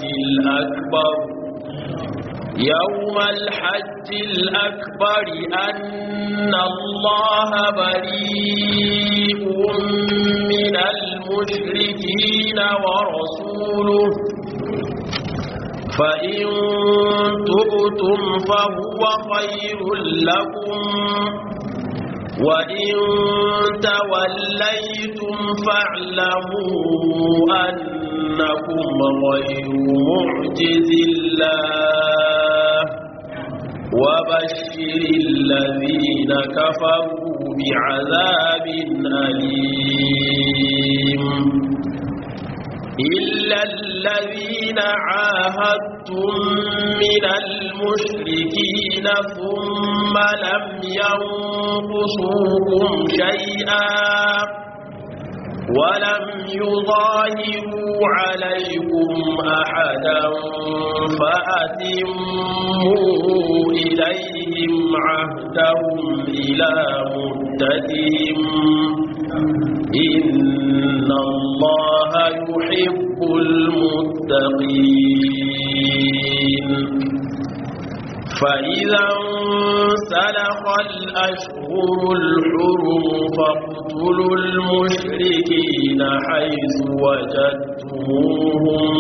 الأكبر يوم الحج الأكبر أن الله بريء من المشركين ورسوله فإن تبتم فهو خير لكم وإن توليتم فاعلموا أنكم غير معجز الله وبشر الذين كفروا بعذاب أليم إلا الذين عاهدتم من المشركين ثم لم ينقصوكم شيئا ولم يظاهروا عليكم أحدا فأتموا إليهم عهدهم إلى مدتهم إن الله يحب المتقين فإذا انسلخ الأشهر الحرم فاقتلوا المشركين حيث وجدتموهم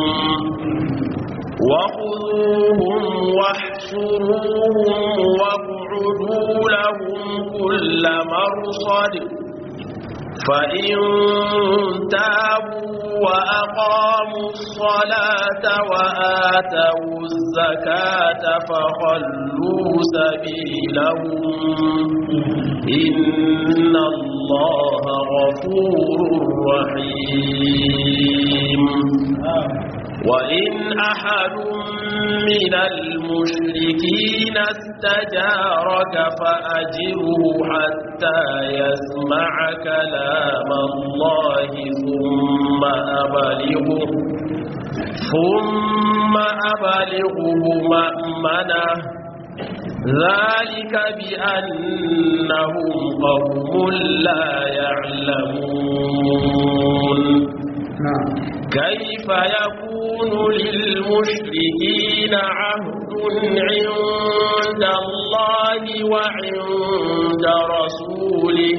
وخذوهم واحشروهم واقعدوا لهم كل مرصد فإن تابوا وأقاموا الصلاة وآتوا الزكاة فخلوا سبيلهم إن الله غفور رحيم وإن أحد من المشركين استجارك فأجره حتى يسمع كلام الله ثم أبلغه ثم أبلغه مأمنه ذلك بأنهم قوم لا يعلمون كيف يكون للمشركين عهد عند الله وعند رسوله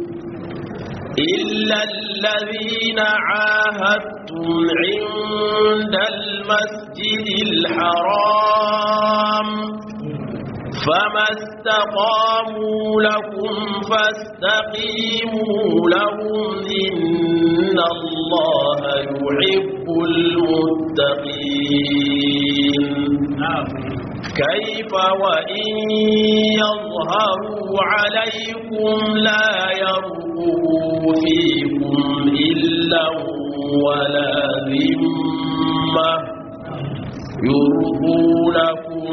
إلا الذين عاهدتم عند المسجد الحرام فما استقاموا لكم فاستقيموا لهم إن الله يحب المتقين كيف وإن يظهروا عليكم لا يرقبوا فيكم إلا ولا ذمة يرضونكم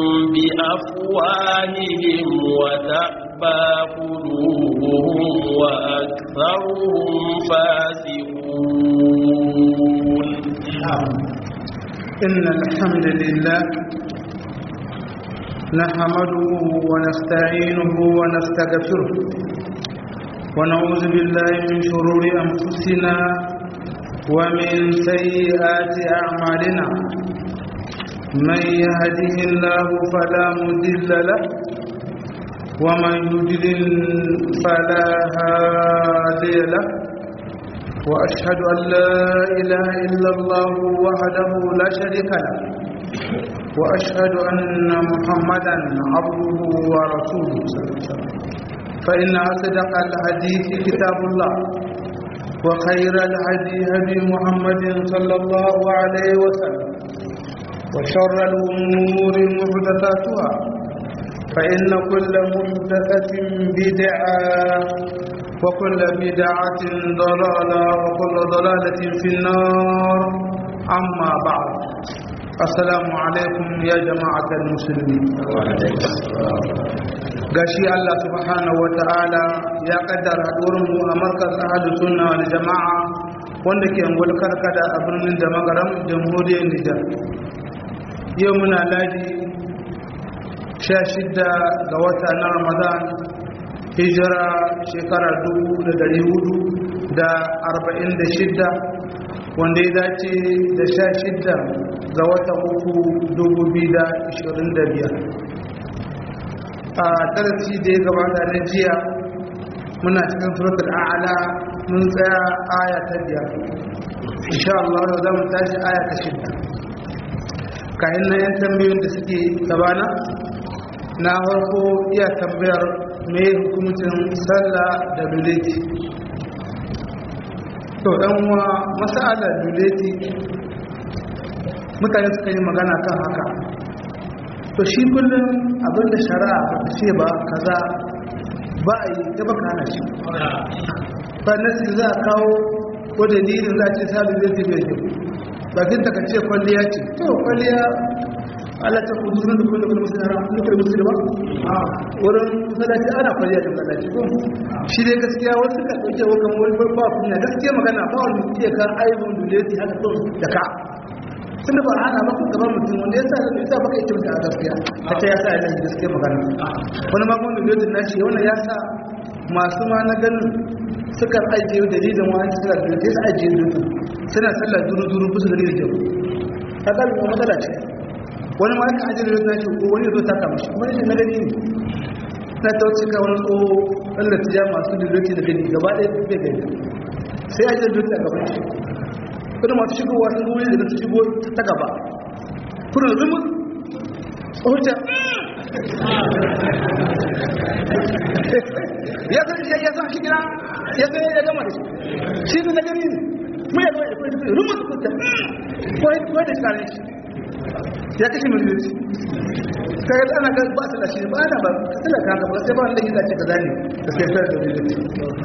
بأفواههم وتأبى قلوبهم وأكثرهم فاسقون إن الحمد لله نحمده ونستعينه ونستغفره ونعوذ بالله من شرور أنفسنا ومن سيئات أعمالنا من يهده الله فلا مضل له ومن يضلل فلا هادي له واشهد ان لا اله الا الله وحده لا شريك له واشهد ان محمدا عبده ورسوله صلى الله عليه وسلم فان اصدق الحديث كتاب الله وخير الهدي هدي محمد صلى الله عليه وسلم وشر الأمور محدثاتها فإن كل محدثة بدعة وكل بدعة ضلالة وكل ضلالة في النار أما بعد السلام عليكم يا جماعة المسلمين gashi Allah subhanahu wa ta'ala ya kaddara haɗuwarmu a markaz ahadu sunna wal jama'a wanda ke angol karkada a birnin da magaram jamhuriyar Nijar yau muna ladi sha shidda ga wata na ramadan hijira shekara dubu da dari hudu da arba'in da shidda wanda ya dace da sha shidda ga watan uku dubu biyu da ishirin da biyar a darasi da ya gabata na jiya muna cikin suratul a'ala mun tsaya aya ta biyar insha Allah za mu tashi aya ta shidda kayan na yan tambayoyin da suke gabana na farko iya tambayar mai hukumcin sallah da duleti to dan uwa masala duleti mutane suka yi magana kan haka to shi kullum abinda shari'a ba ta ce ba kaza ba a yi ta baka hana shi ba nasi za a kawo ko dalilin za a ce sabi zai tafiya ke bakin ta ce kwalliya ce to kwalliya Allah ta kudu sunan da kullum kullum musulmi haram kullum musulmi ba wurin masallaci ana kwalliya da masallaci ko shi dai gaskiya wasu ka dauke wa kamar wani ba kunya gaskiya magana ba wani iya ka aibun duleti haka to da ka tun da ba ana ba ku gaban mutum wanda ya sa da ita baka ita mutum a gaskiya ta ce ya sa yana gaskiya magana wani ma kuma duleti na shi wannan ya sa masu ma na ganin suka ajiye dalilin wani suka duleti su ajiye duleti suna sallah duru duru kusa da dalilin kyau ta kalma matsala ce wani ma aka ajiyar yau nashi ko wani zo ta kama shi wani shi na gani ne na ta wuce ka wani tsoho wanda ta ja masu duloti da gani gaba ɗaya bai gani sai ajiyar duloti a gaban shi kuma masu shigowa sun goyi da su shigo ta gaba kuna zumu tsohon ya san shi ya san shi gina ya san ya gama da shi shi ne na gani ne mu ya zama da kuma rumus kuta ko da shi kare shi ya kashe miliyoci ta yi ana ga ba su lashe ba ana ba suna kanta ba sai ba wanda yi zace ka zane da sai fara da miliyoci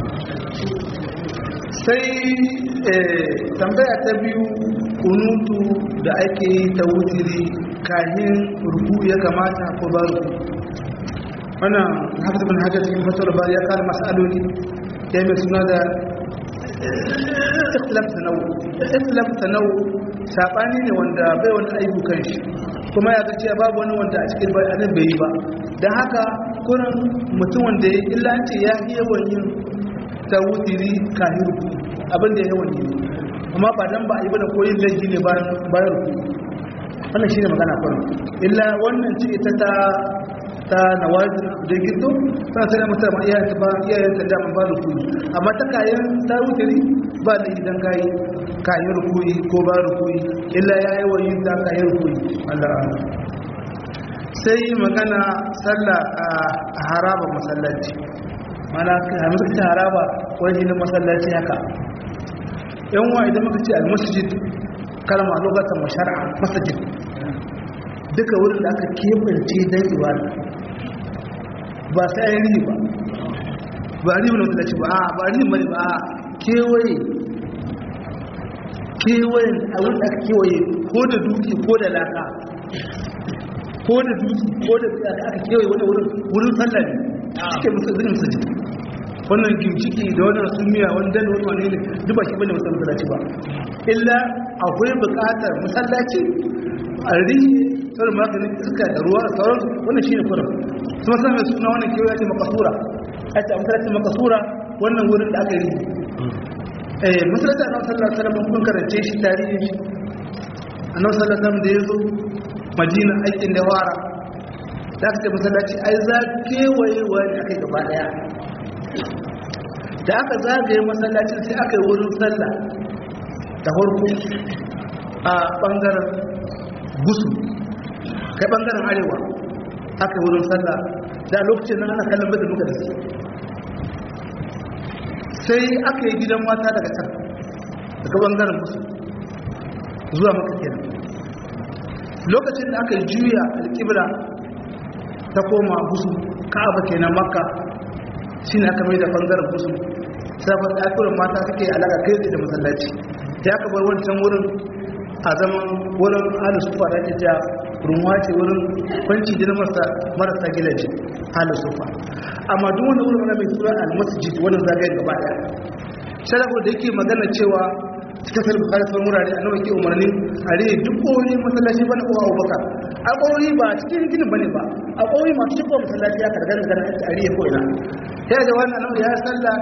sai tambaya ta biyu kunutu da ake yi ta wutiri kahin ruku ya kamata ko ba ruku wannan haka bin hajjar cikin fasar ba ya kara matsaloli ya mai suna da ikhtilaf tanawu ikhtilaf tanawu sabani ne wanda bai wani aibu kan shi kuma ya zace babu wani wanda a cikin bayanan bai yi ba dan haka kurin mutum wanda ya illa ce ya yi yawan yin ta wutiri kahiru abin da ya yawan yi amma ba dan ba a yi ba da koyin laifi ne bayan ruku wannan shine magana kurin illa wannan ce ita ta ta nawazin da gito tana sai mutum ma iyayen ba iyayen ta da ba rukuni amma ta kayan ta wutiri ba da idan kai kayan rukuni ko ba rukuni illa ya yi wa yin ta kayan rukuni Allah sai magana sallah a haraba masallaci mana hamdu ta haraba wani na masallaci haka yan wa idan muka ce al-masjid kalma lokacin mashara'a masjid duka wurin da aka kebance don ibada ba sai an yi ba ba a riba na wata ba a ba a riba ne ba a kewaye kewaye a wurin aka kewaye ko da duki ko da laka ko da duki ko da duki aka kewaye wani wurin wurin sallah ne cike musu zini musu ji wannan gimciki da wannan sumiya wani dan wani wani ne duk ba shi bane wasu masallaci ba illa akwai buƙatar masallaci a rihe sauran maganin iska da ruwa da sauran wannan shi ne kuran su masu mai suna wannan kewaye ce makasura a ce masalacin makasura wannan wurin da aka yi eh masalacin a nan sallar salamun kun karance shi tarihin shi a nan sallar salamun da ya zo madina aikin da wara da aka ce masalaci ai za kewaye wani aka yi gaba daya da aka zagaye masallacin sai aka yi wurin sallah da farko a bangaren gusu kai bangaren arewa aka wurin sallah da lokacin nan ana kallon bada muka da su sai aka yi gidan mata daga can daga bangaren musu zuwa maka kenan lokacin da aka yi juya alƙibla ta koma musu ka'aba kenan makka shi ne aka mai da bangaren musu sabon ɗakunan mata suke alaƙa kai da masallaci ya aka bar wancan wurin a zaman wurin halin sufa da ake ja runwa ce wurin kwanci jini marasa gidaje halin sufa amma duk wani wurin mai tura al-masjid wannan zagayen gaba daya sharafu da yake magana cewa cikin sarfi harfin wurare a nawa ke umarni a rage duk kowani masallaci bane ko abubakar a kowani ba cikin ginin bane ba a kowani masu cikin masallaci ya kargar magana a rage ko ina ya da wannan nawa ya salla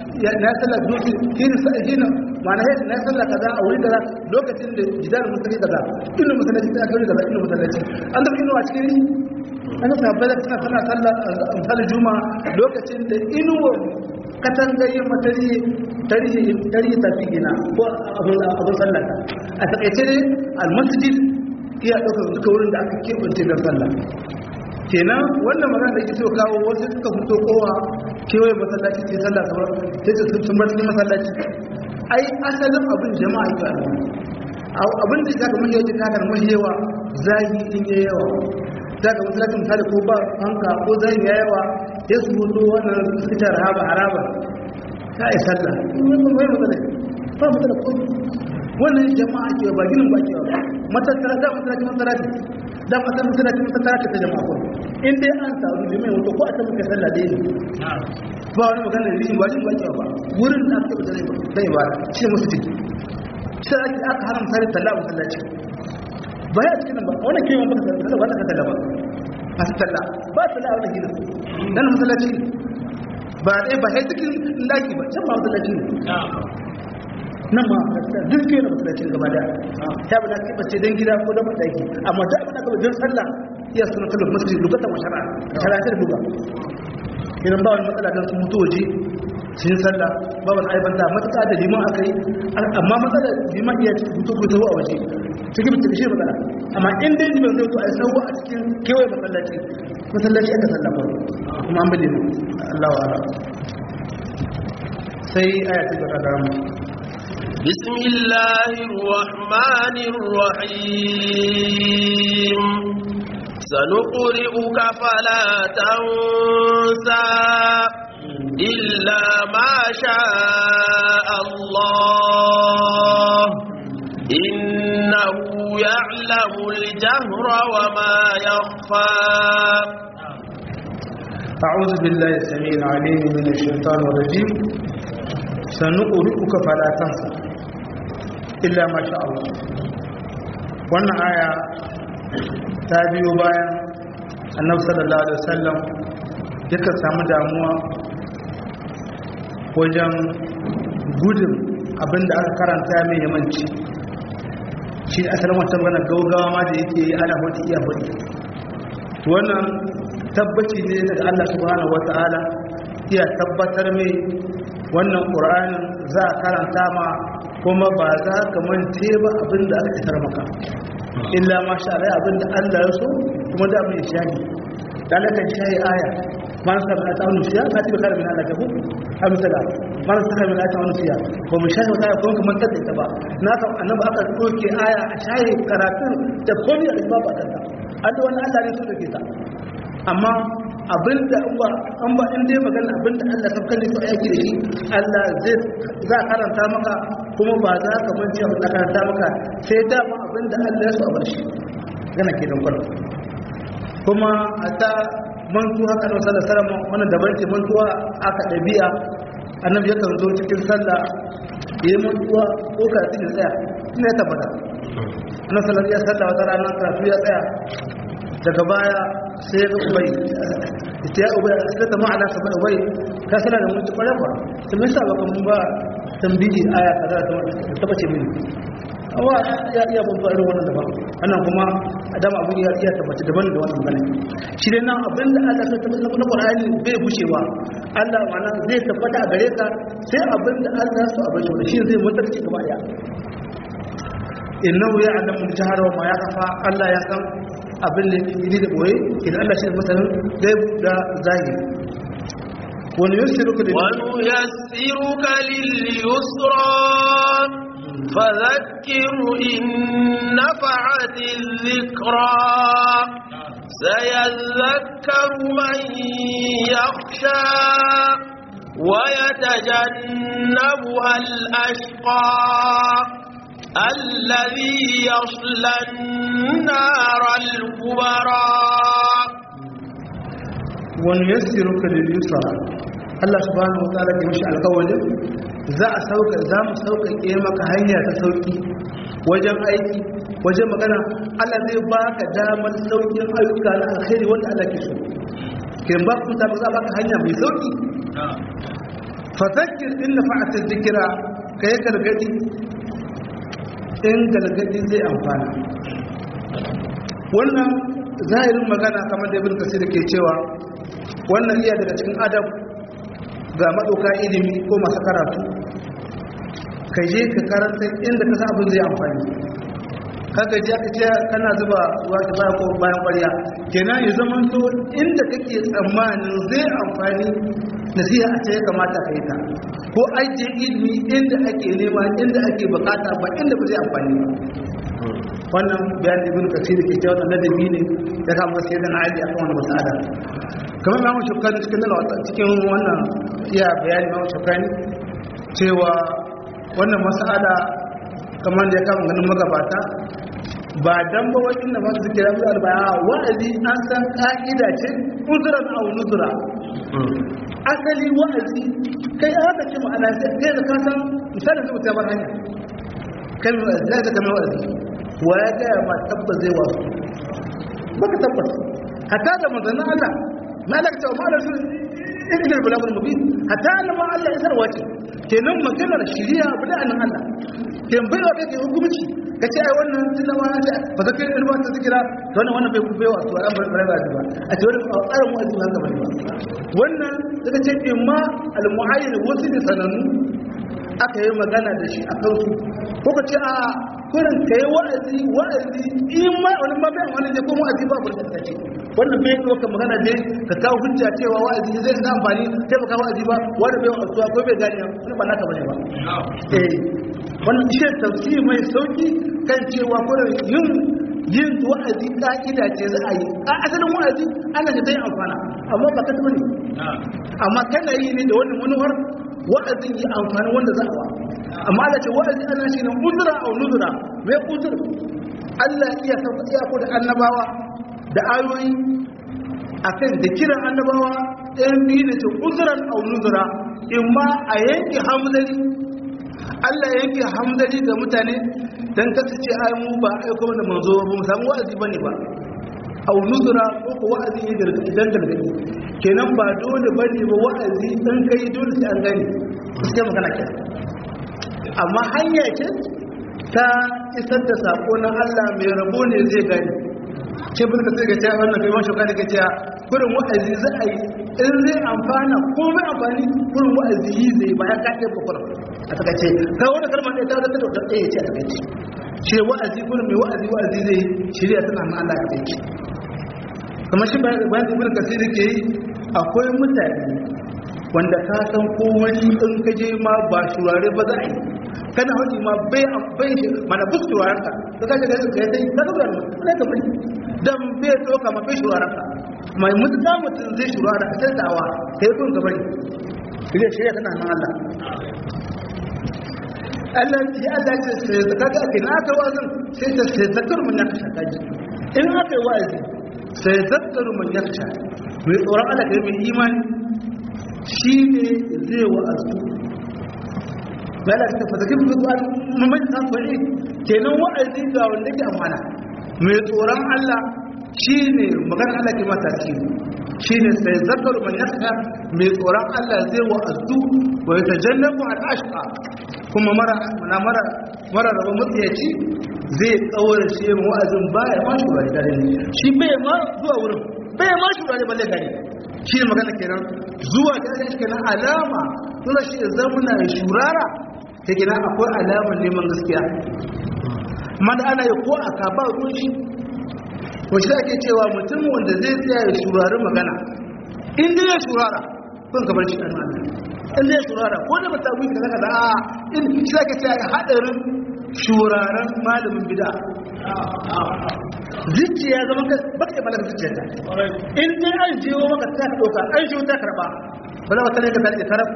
na sallah dutse hini hini ma'ana hini na sallah kaza a wuri kaza lokacin da jidar musulmi kaza inda masallaci ta kai kaza inda masallaci an da inuwa cikin an sabbai da suna sana sallah misalin juma'a lokacin da inuwa katangayin matarihi tarihi tarihi tafi gina ko abin sallah a takaice ne almasjid iya ɗaukar duka wurin da aka keɓance don sallah kenan wannan magana da ke so kawo wasu suka fito kowa kewaye masallaci ce sallah kamar sai su sun bar cikin masallaci ai asalin abin jama'a ke abin da zaka mahiyawa ta kakar mahiyawa zagi in yi yawa zaka masallaci misali ko ba hanka ko zagi ya yawa ya su fito wannan suka rahaba haraba ta yi sallah mai matsala ba matsala ko wannan jama'a ke ba ginin ba ke ba matattara da masallaci masallaci da masar masallaci masallaci ta jama'a ko in dai an taru da mai wato ko a ta muka sallah dai ne ba wani magana da rishin bajin ba ba wurin da aka da zai ba shi musu ciki sai ake aka haram sare talla masallaci ba ya cikin ba wannan kiyon ba ka ba ka talla ba a talla ba talla a wannan gidan dan masallaci ba dai ba sai cikin laki ba can ba masallaci ne nan ma duk ke na masallacin gaba da ta bi na kibace don gida ko da mataki amma da abin da gaba don sallah iya suna sallar masjid lugata wa shara shara ta duba idan ba wani matsala don sun mutu waje sun sallah ba wani aibanta matuƙa da liman aka yi amma matsalar liman iya cikin hutu ko a waje cikin mutum shi matsala amma in dai liman zai to a sau a cikin kewaye masallaci masallaci aka sallah ba kuma an bi liman Allah wa sai aya ta gaba da mu بسم الله الرحمن الرحيم سنقرئك فلا تنسى إلا ما شاء الله إنه يعلم الجهر وما يخفى أعوذ بالله السميع العليم من الشيطان الرجيم سنقرئك فلا تنسى illa masha Allah wannan aya ta biyo bayan annabi sallallahu alaihi wasallam yakan samu damuwa wajen gudun abinda aka karanta mai yamanci shi asalin wancan gana gaugawa ma da yake yi ana wata iya faɗi wannan tabbaci ne daga Allah subhanahu wata'ala iya tabbatar mai wannan ƙur'anin za a karanta ma kuma ba za ka mance ba abin da aka fitar maka illa ma sha Allah abin da Allah ya so kuma da mai shahi dalakan shahi aya man sa min ta wani fiya ka tibi kar min Allah ka ku amsala man sa min ta wani fiya ko mu shahi wata ko kuma ta ita ba na ka annabi aka doke aya a shahi karatun da komai da babu kanta Allah wannan Allah ne so da ke ta amma abinda an ba in dai magana abinda Allah ta kalle su aiki da shi Allah zai za karanta maka kuma ba za ka mance abin da karanta maka sai dama abinda Allah ya so a bar shi gana ke don kwallo kuma a ta mantu haka na sallar sarama wannan daban ce mantuwa aka ɗabi'a annabi ya kan zo cikin sallah ya yi mantuwa ko karatu ya tsaya ina ya tabbata annabi sallar ya sallah wata rana karatu ya tsaya daga baya sai ga ubai ita ya ubai a sirata ma'ana ta bai ubai ta sana da mutu kwarar ba ta mai sa baka mun ba tambiji aya kaza ta bace mini amma ya iya babba irin wannan daban annan kuma adam abu ya iya tabbata daban da wannan magana shi dai nan abin da Allah ya tabbata na Qur'ani bai gushewa Allah ma'ana zai tabbata a gare ka sai abin da Allah ya so a bashi shi zai mutarci gaba daya innahu ya'lamu al-jahra wa ma yakhfa Allah ya san abin da yi da boye idan Allah shi da masanin gaib da zahiri wani yusiruka da wani yassiruka lil-yusra فذكر إن نفعت الذكرى سيذكر من يخشى ويتجنبها الأشقى الذي يصلى النار الكبرى ونيسرك لليسرى Allah subhanahu wataala ke mishi alƙawarin za a sauka za mu sauƙaƙe maka hanya ta sauƙi wajen aiki wajen magana Allah zai baka damar sauƙin ayyuka na alkhairi wanda Allah ke so kin ba ku ta za baka hanya mai sauƙi fazakir in na fa'ata zikira ka yi gargadi in gargadi zai amfana wannan zahirin magana kamar da ibn kasir ke cewa wannan iya daga cikin adab ga maɗauka ilimi ko masu karatu ka je ka karanta inda ka abin zai amfani kaga ji aka ce kana zuba ruwa ta baya ko bayan ƙwarya kenan ya zama to inda kake tsammanin zai amfani nasiha a ce ya kamata ka yi ta ko ajiye ilimi inda ake nema inda ake bukata ba inda ba zai amfani ba wannan bayan ibn kasir ke cewa wannan ladabi ne ya kama sai da ali akan wannan mas'ala kamar mamu shukani cikin nan cikin wannan iya bayani mamu shukani cewa wannan mas'ala kamar da ya kama ganin magabata ba dan ba wa inda ba su kira mu albaya wa'azi an san ka'ida ce uzran aw nuzra asali wa'azi kai aka ce ma'ana sai kai da ka san misalin zuwa ta bar hanya kai mu za ka kama wa'azi wa ya ga ma tabbas zai wasu baka tabbas hatta da manzon Allah malaka ta ma rasul ibn al-balagh mubin hatta da ma Allah isar wace kenan maganar shari'a bida nan Allah ken bai wa kake hukunci kace ai wannan tilawa ce ba zaka yi rubuta zikira to wannan wannan bai bai wa to an bar bar ba a ce wannan tsarin mu'azzi haka bane ba wannan daga ce imma al-mu'ayyin wasu ne sanannu aka yi magana da shi a kansu ko ka ce a kurin ka yi wa'azi wa'azi in ma wani mabai wani ne ko wa'azi ba burka ta ce wannan bai yi ka magana ne ka kawo hujja cewa wa'azi zai da amfani sai ba kawo wa'azi ba wani bai wa'azuwa ko bai gane wani ba naka bane ba eh wannan shi tafsiri mai sauki kan cewa kurin yin yin wa'azi ka'ida ce za a yi a asalin wa'azi ana da zai amfana amma ba ka taɓa ne amma kana yi ne da wannan manuwar wa'azin yi amfani wanda za a wa amma da ce wa'azi ana shi ne uzura a nuzura mai uzur Allah iya sauka iya ko da annabawa da ayoyi akan da kiran annabawa ɗayan biyu da ce uzuran a nuzura in ma a yanke hamzari Allah ya yanke hamzari ga mutane don kasu ce ai mu ba aiko da manzo ba mu samu wa'azi bane ba au nuzura ko ko wa'azi ne gargaɗi dan gargaɗi kenan ba dole bane ba wa'azi dan kai dole sai an gani sai magana ke amma hanya ce ta isar da sako na Allah mai rabo ne zai gani ke bin ka sai ga cewa wannan kai mashi kada ka cewa kurin wa'azi za a yi in zai amfana ko mai amfani kurin wa'azi yi zai bayan ka ɗaya bakwai a takaice ka wani kalmar ɗaya ta zata da wata ɗaya ce a takaice ce wa'azi kurin mai wa'azi wa'azi zai shirya tana na Allah ya kai kamar shi bayan ibn kasiri ke yi akwai mutane wanda ka san ko wani in ka je ma ba shurare ba za a yi kana hauki ma bai bai shi mana bus shuraren ka ka kaje da kai dai ka ga ne ka bari dan bai doka ma bai shuraren ka mai mutuka mutun zai shurara a sai dawa kai kun ka bari kire shi ya kana nan Allah Allah ya Allah ya ce sai kaga kina ka wazin sai ta sai zakar mun ya shaka ji in aka yi wa'azi sai zakaru man yaksha mai tsoron Allah kai mai imani shi ne zai wa'azu ba la ta fata kin zuwa mun san fari kenan wa'azi ga wanda ke amana mai tsoron Allah shi ne magana Allah ke mata shi shi ne sai zakaru man yaksha mai tsoron Allah zai wa'azu wa yatajannabu al-ashqa kuma mara mara mara rabon mutiyaci zai tsawar shi yin wa'azin baya ma shugari gare ne shi bai ma zuwa wurin bai ma shugari balle gare shi ne magana kenan zuwa gare shi kenan alama tura shi zamuna ya shurara ta gina akwai alamar neman gaskiya amma da ana yi ko a kaba ruwan shi wasu ake cewa mutum wanda zai tsaya ya shurari magana in dai ya shurara kun kamar shi ɗan Allah in dai ya shurara ko da ba ta wuce kaza kaza a in shi ake cewa haɗarin shuraren malamin bida zuciya zama ka baka yi malamin zuciya ta in dai an jiwo maka ta ɗauka an jiwo ta karɓa ba za ka tare ka tare karab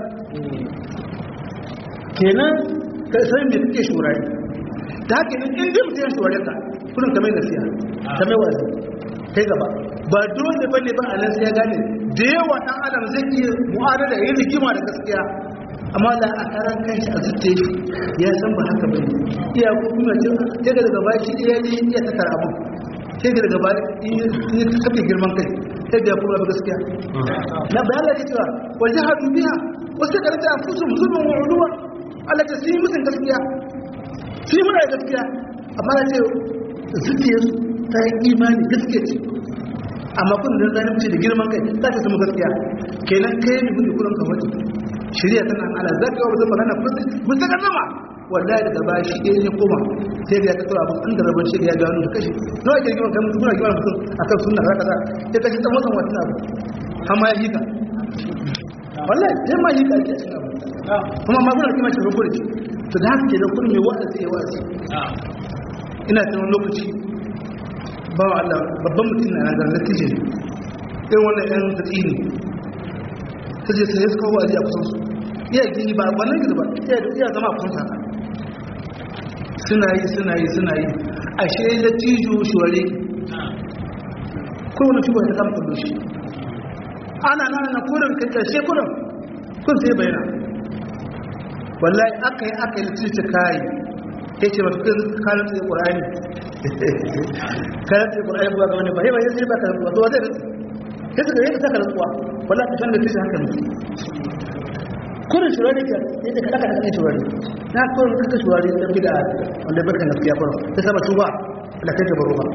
kenan ka san me kake shurare ta haka in dai mutum ya shurare ka kullum ka mai nasiha ka mai wazi kai gaba ba dole bane ba a nan sai ya gane da yawa ɗan adam zai iya mu'adala yin rigima da gaskiya amma da a karan kanshi a zuce shi ya san ba haka bane iya ko kuma ce daga daga baya shi iya ne iya ta tara abu sai daga daga baya in ta kafe girman kai sai da kuma ba gaskiya na bayan da cewa wa jahadu biha wasu ka rata fusu musulmin wa uluwa Allah ta yi musun gaskiya su yi muna da gaskiya amma na ce zuciyarsu ta yi imani gaskiya ce amma kun da zalunci da girman kai za ta samu gaskiya kenan kai ne bin kullun ka waje shari'a tana ala zaka wa zama magana mun saka nama wallahi daga ba shi ɗaya ne koma sai da ya kawo abin an da rabon shi da ya gano da kashi nawa ke rigima kan mutum kuna rigima mutum akan sunna za ka za ya kashi dan wasan wata abu amma ya hika wallahi sai ma hika ake cin abu kuma ma kuna rigima shi rubu da shi to da haka ke da kullum mai wa'azi ya wa'azi ina tunan lokaci ba wa Allah babban mutum na nan da kije irin wannan yan tatsi ne ta je sai suka wa'azi a kusan su iya gini ba wannan gidi ba iya zama a kusan haka suna yi suna yi suna yi ashe da tijo shuware kowane shi bai ta kama kullu shi ana nan na kurin kai karshe kurin kun sai bayana wallahi aka yi aka yi litirce kayi ya ce masu kai kayan tsaye ƙura'ani kayan tsaye ƙura'ani ba ga wani ba yaba yadda ba ka rantsuwa to zai rantsu ya suka yi saka rantsuwa wallahi ka san da tishin haka mutu kurin shurari ka yadda ka ɗaka ɗaka shurari na kurin kaka shurari ɗan gida wanda ya barkan gaskiya kurin ta saba tuba da kai ta baro ba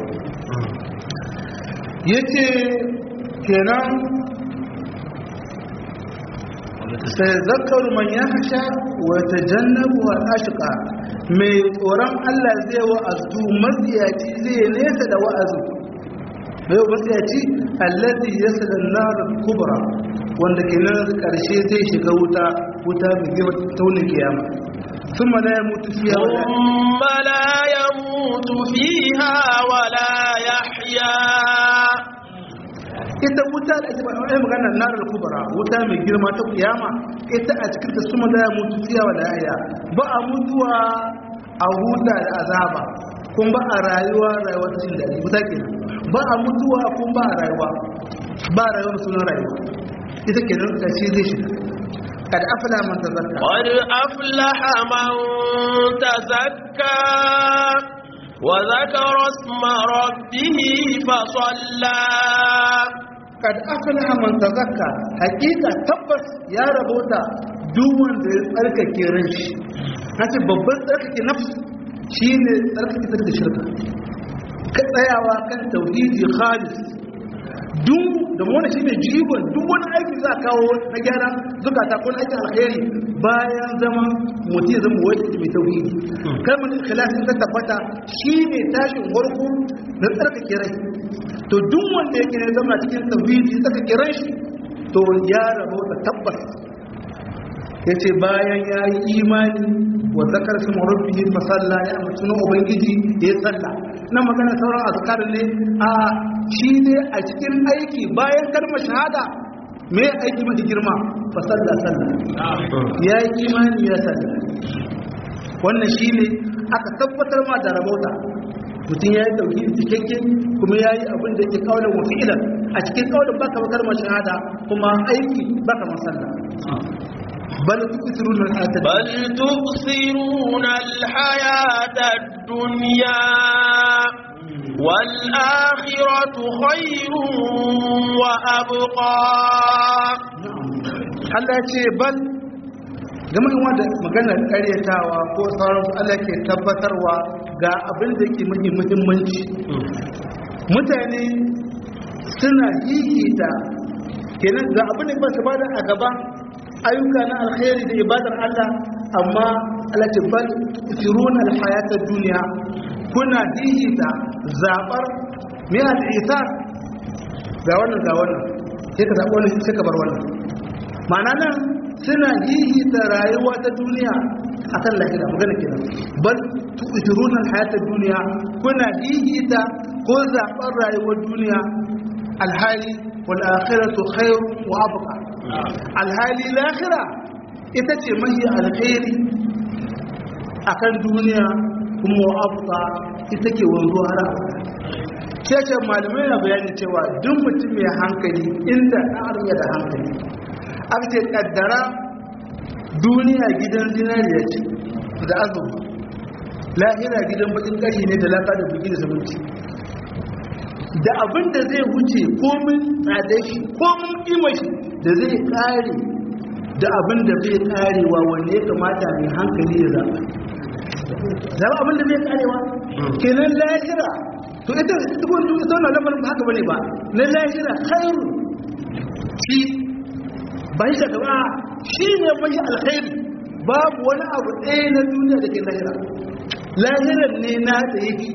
ya ce kenan sai zakar man ya hasha wata jannabu wa ashqa mai tsoron Allah zai wa'azu matsiyaci zai nesa da wa'azu mai matsiyaci allazi yasla an-nar kubra wanda kenan karshe zai shiga wuta wuta mai girma taunin kiyama ثم لا يموت فيها ولا ثم لا يموت فيها ولا يحيا ita wuta da ake faɗa ai magana narar kubra wuta mai girma ta kiyama ita a cikin ta suma da mutu fiya wa yaya ba a mutuwa a huta da azaba kun ba a rayuwa rayuwar jin daɗi wuta kenan ba a mutuwa kun ba a rayuwa ba a rayuwar sunan rayuwa ita kenan ƙarshe zai shiga kad afla man tazakka قد أفلح من تزكى وذكر اسم ربه فصلى kad aflaha man tazakka hakika tabbas ya rabota duk wanda ya tsarkake ran shi nace babban tsarkake nafs shine tsarkake ta da shirka ka tsayawa kan tauhidi khalis duk da mu wannan shine jigon duk wani aiki za a kawo na gyara zukata ko na aikin alheri bayan zaman mutum ya zama wani mai tauhidi kalmar ikhlas ta tabbata shine tashin farko na tsarkake rai to duk wanda yake ne zama cikin tauhidi saka kiran shi to ya rabo da tabbas yace bayan ya yi imani wa zakar su marubbihi masalla ya mutu na ubangiji ya salla nan magana sauran azkar ne a shi ne a cikin aiki bayan kalmar shahada me aiki mafi girma fa salla salla ya yi imani ya salla wannan shi ne aka tabbatar ma da rabota mutum ya yi dauki cikakke kuma ya yi abin da yake kawo wa fi'ilan a cikin kawalin baka bakar shahada kuma aiki baka masalla bal tusiruna al-hayata بل تؤثرون الحياة الدنيا والآخرة خير وأبقى Allah ya ce bal game da wanda maganar karyatawa ko sauran Allah ke tabbatarwa ga abin da yake mafi muhimmanci mutane suna hihita kenan ga abin da ba su bada a gaba ayyuka na alkhairi da ibadar Allah amma Allah ce bal tusiruna alhayata duniya kuna hihita zabar me al-isar ga wannan ga wannan sai ka zaɓi wannan sai ka bar wannan ma'ana nan suna hihita rayuwa ta duniya akan lahira magana kenan bal tu'thiruna al-hayata duniya kuna hihita ko zaɓar rayuwar duniya alhali wal akhiratu khairu wa abqa alhali lahira ita ce mahi alkhairi akan duniya kuma wa abqa ita ke wanzuwa har abada ce malamai na bayani cewa duk mutum mai hankali inda ɗan da hankali aka ce ƙaddara duniya gidan zinariya ce da azumi lahira gidan bakin ƙari ne da laka da bugi da zumunci da abin da zai wuce komin tsada shi komin ƙima shi da zai ƙare da abin da bai karewa wanda ya kamata mai hankali ya zaɓa zaɓa abin da bai karewa kenan lahira to ita tukun ita wannan lamarin ba haka bane ba na lahira khairu shi ba shi gaba shi ne mai alkhairi babu wani abu ɗaya na duniya da ke lahira lahirar ne na da yake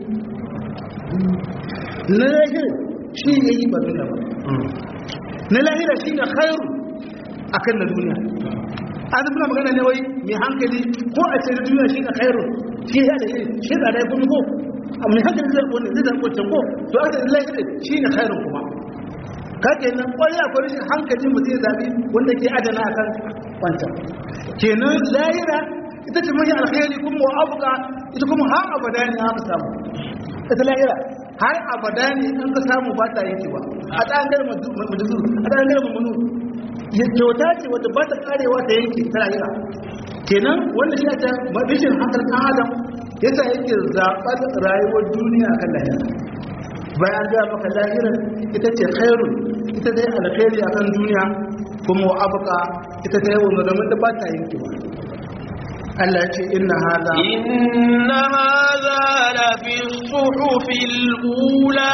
na lahira shi ne yi ba duniya ba na lahira shi ne khairu a kan na duniya an muna magana ne wai mai hankali ko a ce na duniya shi ne khairu shi ya da shi da rai kuma ko a mai hankali zai wani zai zai wancan ko to aka da lahira shi ne khairu kuma kake nan kwarai akwai rashin hankali mu zai zabi wanda ke adana akan wancan kenan lahira ita ce mai alkhairi kuma wa abuka ita kuma har abada ne aka samu ita lahira har abada ne an ka samu ba ta yake ba a tsangar majuzu a tsangar mamunu ya kyauta ce wadda ba ta karewa ta yanke ta lahira kenan wanda shi ta mabishin hankali kan adam yasa yake zaɓar rayuwar duniya akan lahira bayan ga maka lahira ita ce khairun ita dai alkhairi akan duniya kuma wa abuka ita ta yawon zaman da ba ta yanke ba Allah ya ce inna hada inna hada la fi suhufil ula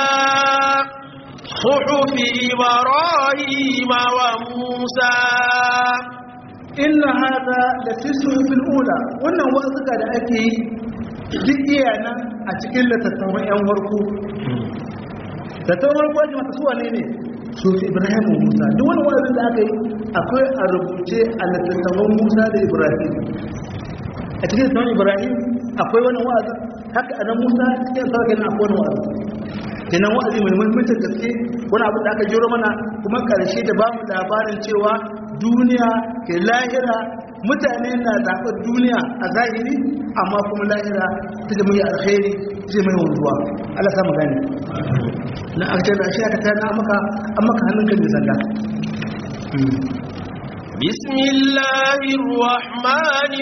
suhufi ibrahim wa musa inna hada la fi suhufil ula wannan wa'azuka da ake yi duk iya nan a cikin littattafan yan warko littattafan warko ne masu suwa ne ne sufi ibrahim wa musa duk wani wa'azin da aka yi akwai a rubuce a littattafan musa da ibrahim a cikin littattafan ibrahim akwai wani wa'azin haka a nan musa cikin sauƙin na akwai wani wa'azin kenan wa'azi mai muhimmancin gaske wani abu da aka jiro mana kuma ƙarshe da bamu labarin cewa duniya ke lahira mutane na zaɓar duniya a zahiri amma kuma lahira ta da mai alkhairi zai mai wanzuwa Allah samu gani na aka da shi aka tana maka an maka hannun kan sanda بسم الله الرحمن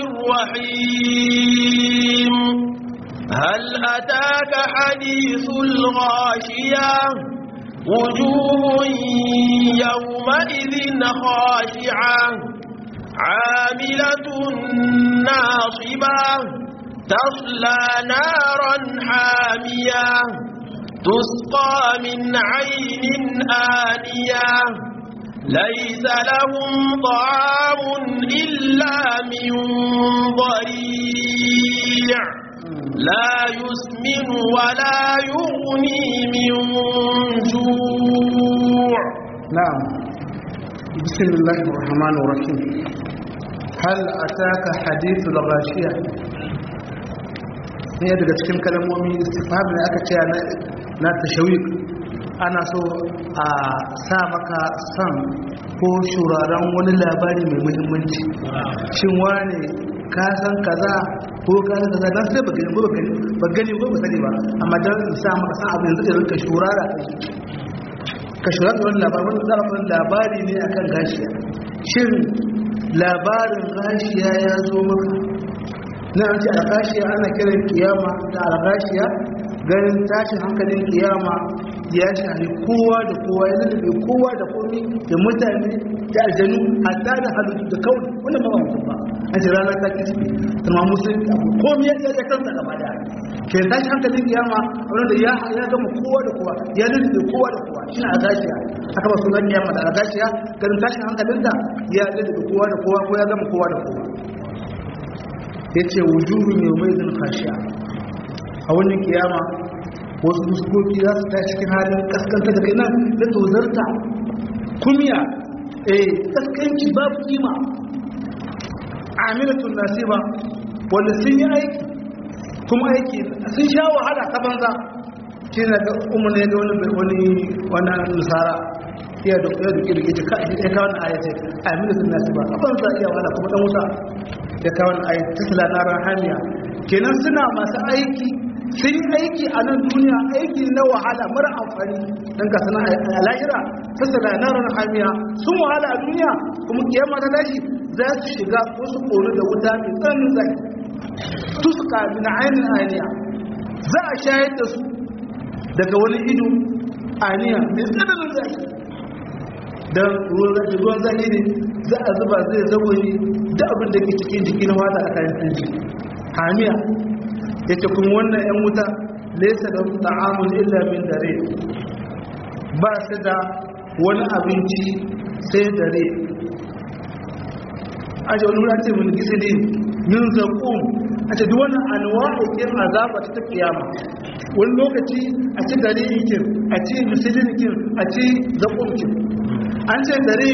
الرحيم هل أتاك حديث الغاشية وجوه يومئذ خاشعة عاملة ناصبة تصلى نارا حامية تسقى من عين آنية ليس لهم طعام إلا من ضريع لا يسمن ولا يغني من جوع نعم بسم الله الرحمن الرحيم هل أتاك حديث الغاشية ne daga cikin kalmomi istifham da aka ce na tashawik ana so a sa maka san ko shuraren wani labari mai muhimmanci shin wane ka san kaza ko ka san kaza dan sai baka gani ba gani ba ba sani ba amma dan sa maka san abin da zai ka shurara ka shurara wani labari wani zarafin labari ne akan gashiya shin labarin gashiya ya zo maka na an ce algashiya ana kiran kiyama da algashiya ganin tashin hankalin kiyama ya shahi kowa da kowa ya lullube kowa da komi da mutane da aljanu hatta da halittu da kawai wannan ba mutum ba an ce rana ta kishi kuma musulmi abu komi ya ya kansa gaba da ke tashin hankalin kiyama wanda ya ya gama kowa da kowa ya lullube kowa da kowa shi na algashiya aka ba sunan kiyama da algashiya ganin tashin hankalin da ya lullube kowa da kowa ko ya gama kowa da kowa ya ce wujuhun yau mai zin khashiya a wannan kiyama wasu fuskoki za su ta cikin halin kaskanta da kaina da tozarta kumiya eh kaskanci babu kima amilatun nasiba wanda sun yi aiki kuma aiki sun sha wahala ta banza shi na ga umar ne ga wani wani wani nasara iya da ya duke da ke ka ya kawo na ayatai amilatun nasiba a banza iya wahala kuma dan wuta ya kawo na ayatai tasla na rahaniya kenan suna masu aiki sun yi aiki a nan duniya aiki na wahala mara amfani don ka sana a lahira tasala na ranar hamiya sun wahala a duniya kuma kiyama ta tashi za su shiga wasu kori da wuta mai tsananin zaki tuska min ainihin aniya za a shayar da su daga wani ido aniya mai tsananin zaki don ruwan zaki ruwan zaki ne za a zuba zai zagoyi da abin da ke cikin jiki na wata a kayan tunji hamiya ya ce kuma wannan 'yan wuta laisa da ta'amun illa min dare ba su da wani abinci sai dare a ce wani wani ce mun gisi ne min zaƙon a ce duk wani anwa'okin azaba ta kiyama wani lokaci a ci dare ikin a ci misilinikin a ci zaƙonkin an ce dare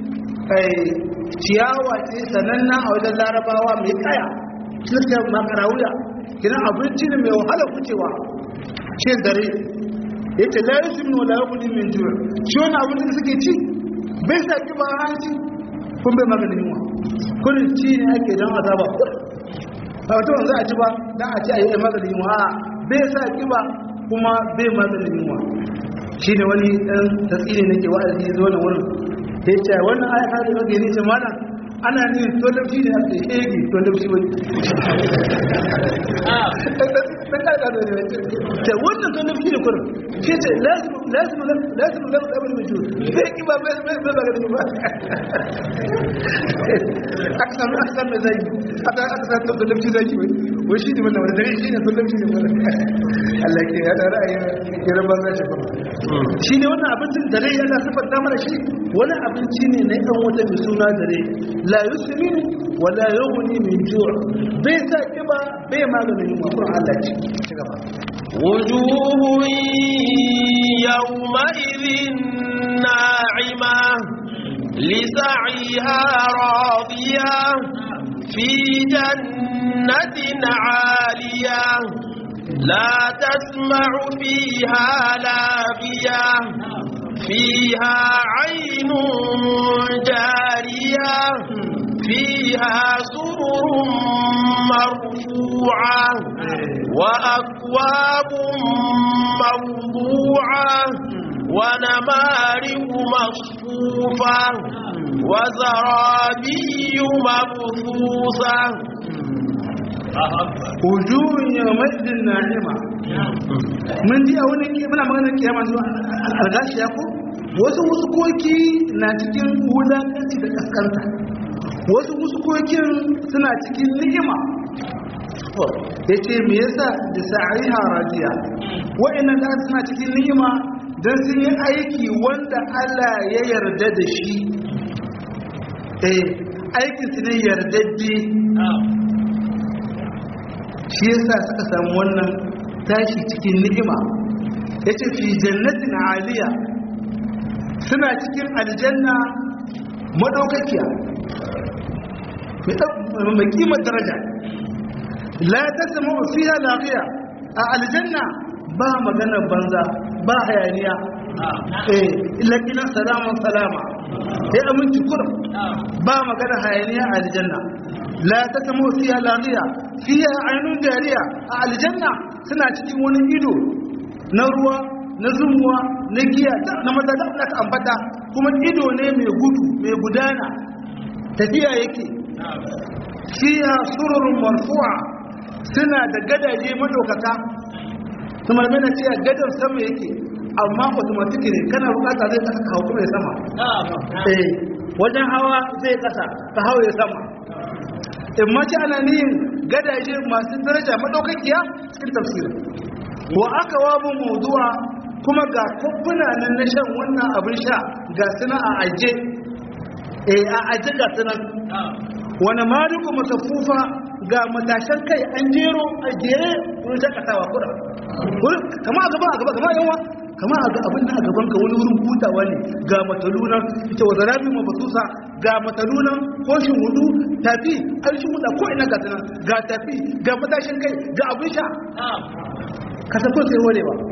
ciyawa ce sananna a wajen larabawa mai kaya cikin makarawuya kina abinci ne mai wahala kucewa ce dare ya ce la yusu min wala yakuni min jura shi wani abin da suke ci bai sa kiba hanci kun bai maganin yunwa kurin ci ne ake don azaba ba wata wanzu a ci ba don a ci a yi maganin yunwa bai sa kiba kuma bai maganin yunwa shi ne wani ɗan tasiri nake wa'azi zo na wurin da ya ce wannan aya ta da kake nice mana ana ne to da shi ne ake shege to da shi wani ta wannan to da shi ne kurin shi ce lazim lazim lazim lazim abin mai juru sai ki ba bai bai bai ga ba aka samu aka samu zai aka aka samu to da shi zai wai wai shi ne wannan wanda dare shi ne to da shi ne Allah ke ya da ra'ayi ya rabar da shi shi ne wannan abincin dare yana sifanta mana shi wani abinci ne na ɗan wata mai suna dare la yusmi wa la yughni min ju' bai sa kiba bai maganin yunwa kuma Allah ce ci gaba wujuhu yawma'idhin na'ima lisa'иha radiya fi jannatin 'aliyah لا تسمع فيها لاغية فيها عين جارية فيها سرر مرفوعة وأكواب موضوعة ونمارق مصفوفة وزرابي مبثوثة wujuhun yawmaidin na'ima mun ji a wani ke muna maganar kiyama zuwa algashi ya ko wasu musukoki na cikin wulakanci da kaskanta wasu musukokin suna cikin ni'ima ya ce me yasa da sa'ariha radiya wa'annan da suna cikin ni'ima don sun yi aiki wanda Allah ya yarda da shi eh aikin su ne yardadde shi yasa suka samu wannan tashi cikin ni'ima yace fi jannatin aliya suna cikin aljanna madaukakiya mai kimar daraja la tasmu fiha laqiya a aljanna ba magana banza ba hayaniya eh illa kina salama salama sai aminci kurum ba magana hayaniya a aljanna la tasmu fiha laqiya fiha ainun jariya a aljanna suna cikin wani ido na ruwa na zumuwa na giya na maza da aka ambata kuma ido ne mai gudu mai gudana tafiya yake fiha sururun marfu'a suna da gadaje madaukaka kuma mana cewa gadan sama yake amma automatic ne kana bukata zai kasa ka hukuma sama eh wajen hawa zai kasa ka hawa ya sama in mace ana niyin gadaje masu daraja madaukakiya cikin tafsirin wa aka wabu mawdu'a kuma ga kubbuna nan na shan wannan abin sha ga suna a aje eh a aje ga suna wani mariku matafufa ga matashan kai an jero a jere wurin shakatawa kura kama a gaba a gaba kama yawa kama a abin da a gaban ka wani wurin hutawa ne ga matalunan ita wa zarabi mafasusa ga matalunan ko shin hudu tafi an shi huda ko ina ga tunan ga tafi ga matashin kai ga abin sha kasafin sai ware ba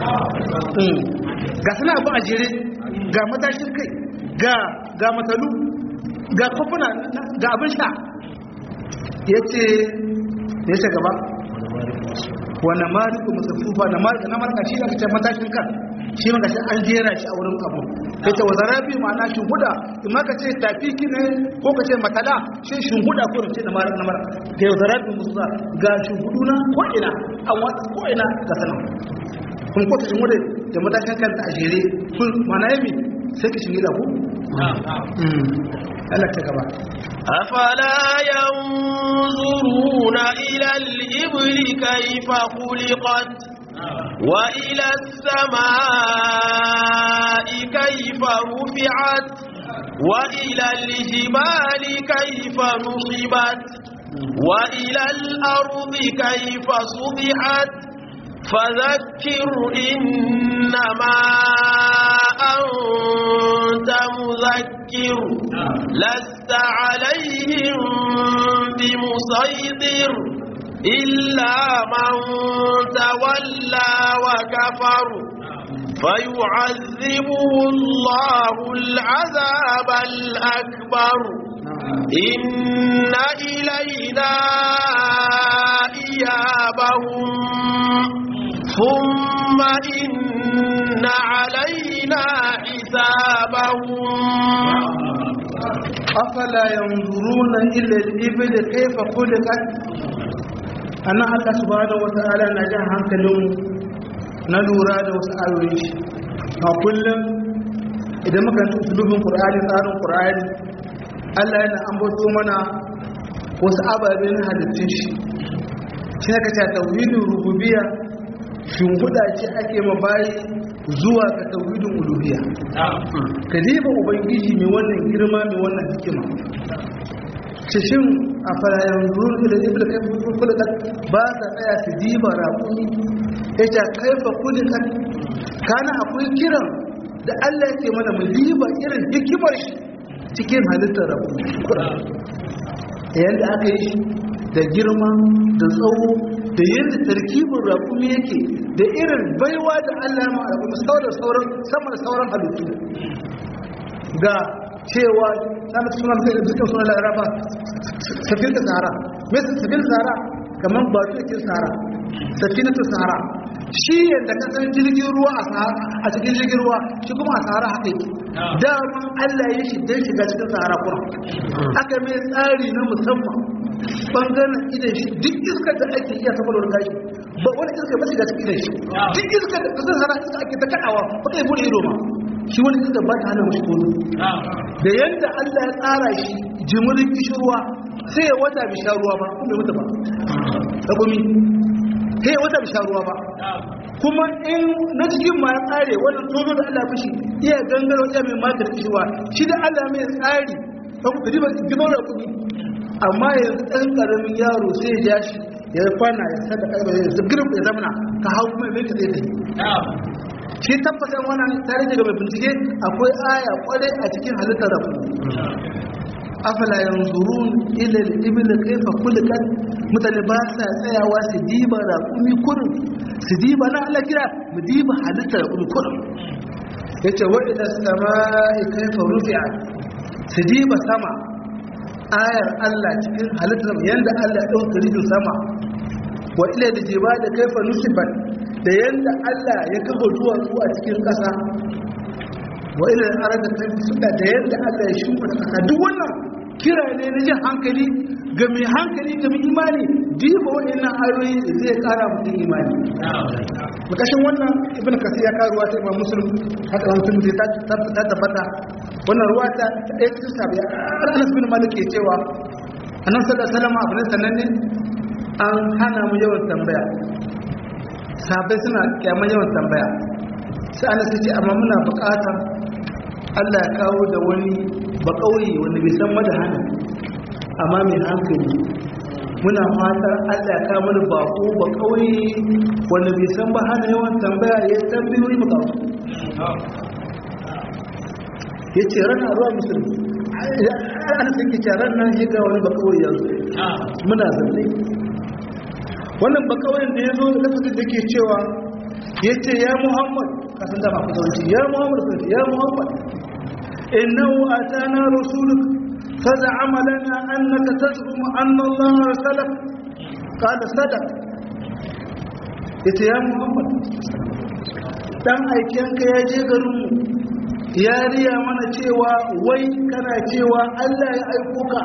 ga suna abu a jere ga matashin kai ga matalu ga kofuna ga abin sha ya ce ya ce gaba wani mariku musafufa na marka shi aka ce matashin kan shi maka shi an jera shi a wurin abu ya ce wazara biyu ma'ana shinguda in maka ce tafiki ne ko ka ce matala shi shinguda ko ce na marka na marka ga yau zara biyu musa ga shingudu na ko'ina a watsa ko'ina ga sanan kun kwata shinguda da matashin kanta a jere kun mana yami sai ka shige da ku Allah ta gaba أفلا ينظرون إلى الإبل كيف خلقت وإلى السماء كيف رفعت وإلى الجبال كيف نصبت وإلى الأرض كيف سطحت فذكر إنما أنت مذكر لست عليهم بمسيطر إلا من تولى وكفر فيعذبه الله العذاب الأكبر إن إلينا إيابهم ثم إن علينا حسابهم afala yanzuruna ila al-ibil kayfa khuliqat ana Allah subhanahu wata'ala na jan hankalin na lura da wasu ayoyi shi a kullum idan muka yi usulubin qur'ani tsarin qur'ani Allah yana ambato mana wasu ababe na halittun shi shi ka ta tauhidin rububiyya shimfiɗa ce ake mabayi zuwa ga tauhidin uluhiyya ka diba ubangiji mai wannan girma mai wannan hikima cishin a farayen zuwan ila ibla kai kulikan ba ta tsaya su diba raƙuni ya ce kaifa kulikan kana akwai kiran da allah ke mana mu diba irin hikimar shi cikin halittar raƙuni yadda aka yi shi da girma da tsawo da yadda tarkibin raƙumi yake da irin baiwa da Allah ma raƙumi sauran sauran sama da sauran halittu ga cewa na mutu suna mutu da dukkan suna laraba safin da sahara mai safin sahara kamar ba su yake sahara safin da sahara shi yadda ka san jirgin ruwa a cikin jirgin ruwa shi kuma a sahara haka yake daman Allah ya shi don shiga cikin sahara kuma aka mai tsari na musamman bangaren idan shi duk iskar da ake iya ta falwar gashi ba wani iskar ba shiga cikin idan shi duk iskar da kasar sana iska ake ta kaɗawa ba kai bude ido ma shi wani iskar ba ta hana mashi kono da yadda Allah ya tsara shi jimurin kishirwa sai ya wata bi sha ruwa ba kuma ya mutu ba ta gumi sai ya wata bi sha ruwa ba kuma in na cikin ma ya tsare wannan tozo da Allah mishi iya gangaro iya mai matar kishirwa shi da Allah mai tsari ba ku kadi ba gidan da kuɗi amma yanzu ɗan ƙaramin yaro sai ya shi ya kwana ya sada ƙarfi ya zigirin ya zamana ka hau kuma mai ka tsaye shi tabbatar wannan tare daga mai bincike akwai aya kwarai a cikin halittar rafu afala yanzurun ila al-ibil kayfa khuliqat mutane ba sa tsayawa su diba raƙumi kurin su diba na Allah kira mu diba halittar raƙumi kurin yace wa ila samai kayfa rufi'at su diba sama ayar Allah cikin halittar yanda Allah ya dauka rijin sama wa ila da jiba da kaifa nusibat da yanda Allah ya kafa duwatsu a cikin ƙasa wa ila arada kaifa suka da yanda Allah ya shuka ƙasa duk wannan kira ne na jin hankali ga mai hankali ga mai imani diba waɗannan ayoyi zai ƙara mutum imani makashin wannan ibn kasir ya kawo ruwa ta imam muslim haka wani sun zai ta tabbata wannan ruwa ta ɗaya cikin sabi anas bin malik ke cewa annan sallar salama abu ne sannan ne an hana mu yawan tambaya sabai suna kyaman yawan tambaya sai ana ce amma muna buƙatar allah ya kawo da wani bakauye wanda bai san mada hana amma mai hankali muna fatar allah ya kawo mana bako bakauye wanda bai san ba hana yawan tambaya ya tambayoyi mu kawo ya ce rana ruwa musulmi ana sun kice ranar shiga wani bakawai yanzu muna zanne wannan bakawai da ya zo da lafazin da ke cewa ya ce ya muhammad kasan dama ku zaunci ya muhammad sai ya muhammad innahu atana rasuluk فزعم لنا أنك تزعم أن الله رسلك قال صدق يا محمد dan aikenka ya je garinmu ya riya mana cewa wai kana cewa Allah ya aiko ka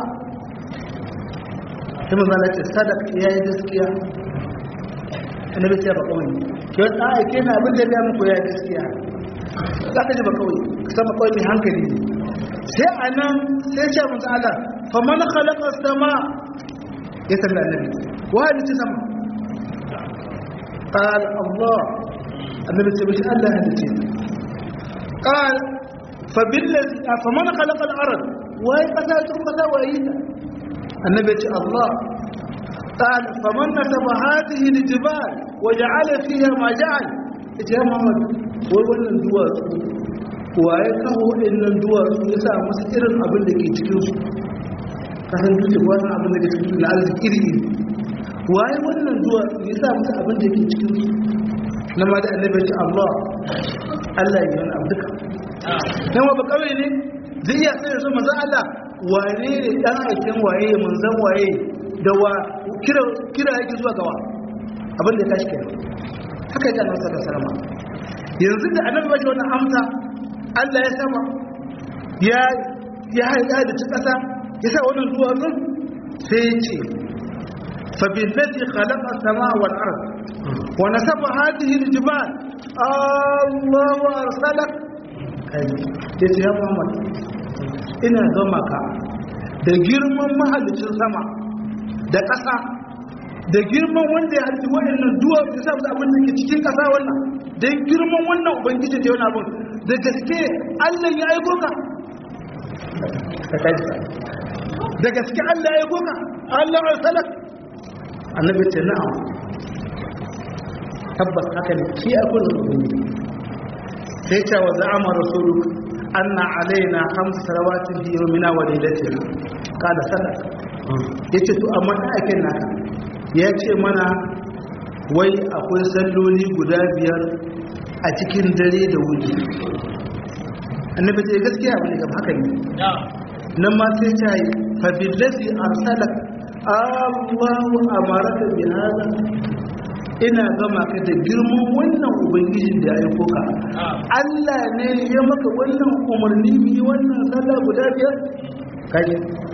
sai manzo Allah ce sadaq ya yi gaskiya annabi ce ba kawai yau ɗan aike na abin da ya muku ya gaskiya za ka ji ba kawai sama kawai mai hankali ne sai a nan sai ce mutu Allah fa man khalaqa sama ya sanda annabi wa halitta sama قال الله النبي سبحانه الله هدتين قال فبالذي فمن خلق الارض وهي قتلت قتا وهيدا النبي الله قال فمن نسب هذه الجبال وجعل فيها ما جعل يا محمد wai wannan duwatsu waye kawo waɗannan duwatsu ya sa masu irin abin da ke cikinsu kasan dutse wannan abin da ke cikin na arziki iri iri waye wannan duwatsu ya sa masu abin da ke cikinsu na ma da annabi ce Allah Allah ya yi abu duka dan wa bakawai ne zai iya sai so manzo Allah wane ne dan aikin waye manzon waye da wa kira kira yake zuwa gawa abin da ya tashi kenan haka yake annabi sallallahu alaihi wasallam yanzu da annabi ba shi wannan amsa Allah ya sama ya ya haɗa da ci ƙasa ya sa wannan duwatsun sai ya ce fa billazi khalaqa as-samaa wal ard wa nasaba hadhihi al-jibal Allahu arsalak ya ce ya Muhammad ina zama ka da girman mahallicin sama da ƙasa da girman wanda ya halitta waɗannan duwatsu ya sa abin da ke cikin ƙasa wannan don girman wannan ubangiji da yana abin da gaske allah ya aiko ka da gaske allah ya aiko ka allah ya salak annabi ce na'am tabbas haka ne shi aiko da ubangiji sai ce wa za'ama rasuluk anna alaina hamsu salawatin fi yawmina wa lailatina kada sadaq yace to amma da ake naka ya ce mana wai akwai salloli guda biyar a cikin dare da wuri annabi ce gaskiya abu ne haka ne nan ma sai ta yi fabillazi arsalak Allahu amaraka bi hada ina gama ka da girman wannan ubangiji da ya aiko ka Allah ne ya maka wannan umarni bi wannan sallah guda biyar kai